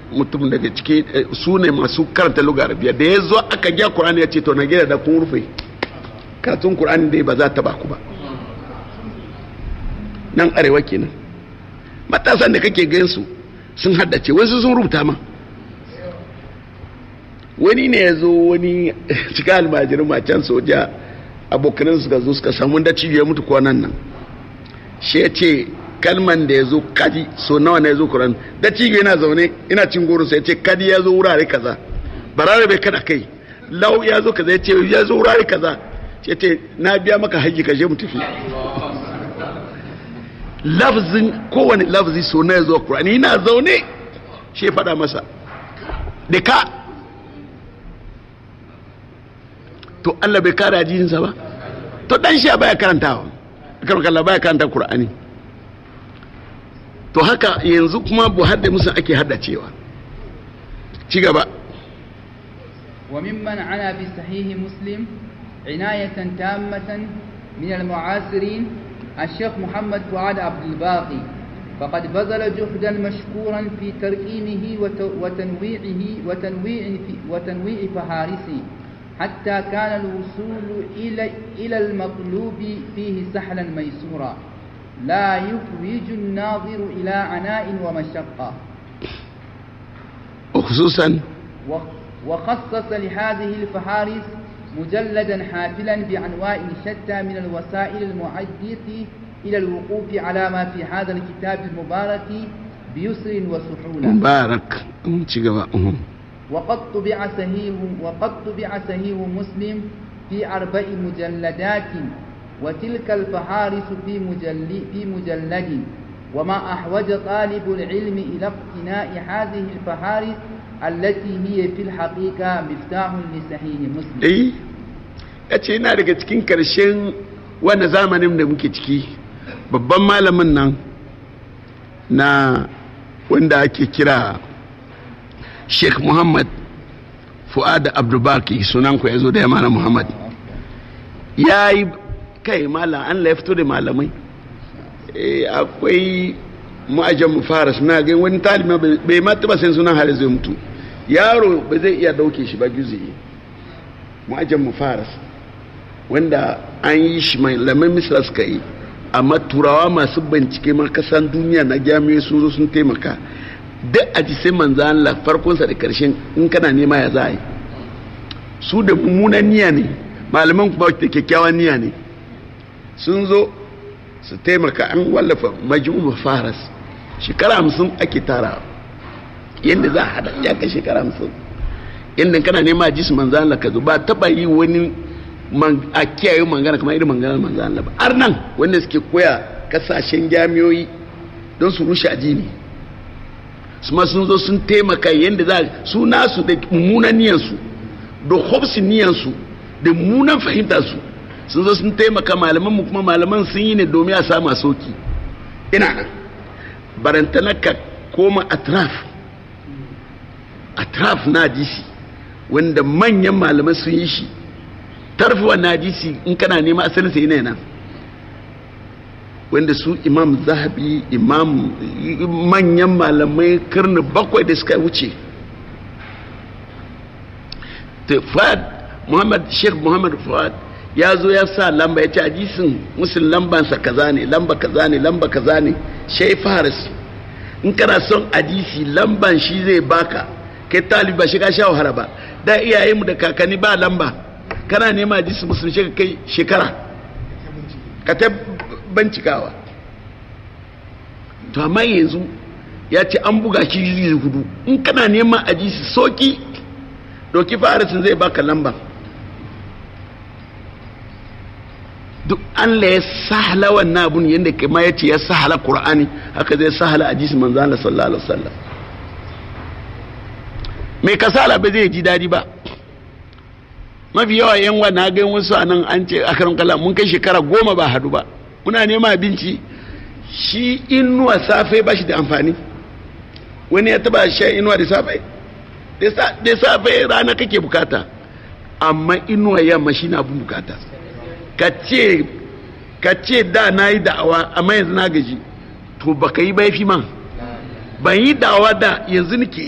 mutum daga ciki su ne masu karanta lugar arabiya da ya zo aka gya kur'ani ya ce to na gida da kun rufe karatun kur'ani dai ba za ta ba ku ba nan arewa kenan matasan da kake gansu sun haddace wasu sun rubuta ma wani ne ya zo wani cika almajirin macen soja abokanin suka zo suka samu da ya mutu kwanan nan shi ya ce kalman da ya zo kadi so nawa na ya zo kuran da cigo yana zaune ina cin goro sai ya ce kadi ya zo wurare kaza barare bai kada kai lau ya zo kaza ya ce ya zo wurare kaza ya ce na biya maka haji ka je mu tafi lafzin kowane lafzi so na ya zo kurani ina zaune shi ya faɗa masa da ka to Allah bai kare ajiyinsa ba to dan shi baya karantawa karkalla baya karanta Qur'ani to haka yanzu kuma bu hadda musu ake haddacewa ci gaba وممن عنا بصحيح مسلم عناية تامة من المعاصرين الشيخ محمد فؤاد عبد الباقي فقد بذل جهدا مشكورا في تركيمه وتنويعه وتنويع وتنويع فهارسه حتى كان الوصول إلى إلى المطلوب فيه سهلا ميسورا لا يحوج الناظر إلى عناء ومشقة وخصوصا وخصص لهذه الفهارس مجلدا حافلا بأنواع شتى من الوسائل المعدية إلى الوقوف على ما في هذا الكتاب المبارك بيسر وسهولة مبارك وقد طبع صحيح وقد طبع صحيح مسلم في أربع مجلدات وتلك الفهارس في مجلد في مجلد وما أحوج طالب العلم إلى اقتناء هذه الفهارس التي هي في الحقيقة مفتاح لصحيح مسلم إيه yace yana daga cikin karshen wanda zamanin da muke ciki babban malamin nan na wanda ake kira sheikh muhammad fu'ad abdubaki sunan ku ya zo da yamana muhammad ya yi kai malam an ya fito da malamai akwai mu'ajan mu fara suna ga wani talima bai ma taba sai sunan hali zai mutu yaro ba zai iya dauke shi ba gizi mu'ajan mu fara wanda an yi shi malaman misra suka yi amma turawa masu bincike ma kasan duniya na jami'ai sun zo sun taimaka duk a ji sai manzo Allah farkonsa da karshen in kana nema ya za a yi su da mummunan niyya ne malaman kuma da kyakkyawan niyya ne sun zo su taimaka an wallafa majmu faras shekara hamsin ake tara yadda za a hada ya kai shekara hamsin yadda kana nema ji su manzo Allah ka zo ba taba yi wani a kiyaye mangana kamar irin mangana manzo Allah ba har nan wanda suke koya kasashen jami'oyi don su rushe addini su ma sun zo sun taimaka yadda za su nasu da mummunan niyansu da hobsin niyansu da mummunan fahimtarsu sun zo sun taimaka malaman mu kuma malaman sun yi ne domin a samu soki ina nan barantana ka koma atraf atraf na hadisi wanda manyan malaman sun yi shi tarfuwa na hadisi in kana nema asalin sai yana nan wanda su imam zahabi imam manyan malamai karni bakwai da suka wuce fuad muhammad sheikh muhammad fuad ya zo ya sa lamba ya ce hadisin musul lambansa kaza ne lamba kaza ne lamba kaza ne shai faris in kana son hadisi lamban shi zai baka kai taliba shi ka sha wahala ba da iyayenmu da kakanni ba lamba kana nema hadisi musulun shi kai shekara ka ta bincikawa to amma yanzu ya ce an buga shi zai hudu in kana neman hadisi soki doki farisin zai baka lamba duk an la ya sahala wannan abun yadda kama ya ce ya sahala qur'ani haka zai sahala hadisi manzo Allah sallallahu alaihi wasallam mai kasala ba zai ji dadi ba mafi yawa yan wa na ga wasu anan an ce a karan kala mun kai shekara goma ba hadu ba muna nema abinci shi inuwa safe ba shi da amfani wani ya taba shan inuwa da safe da safe rana kake bukata amma inuwa yamma shi na bukata ka ce da na yi da'awa amma yanzu na gaji to baka yi ba fi man ban yi da'awa da yanzu nake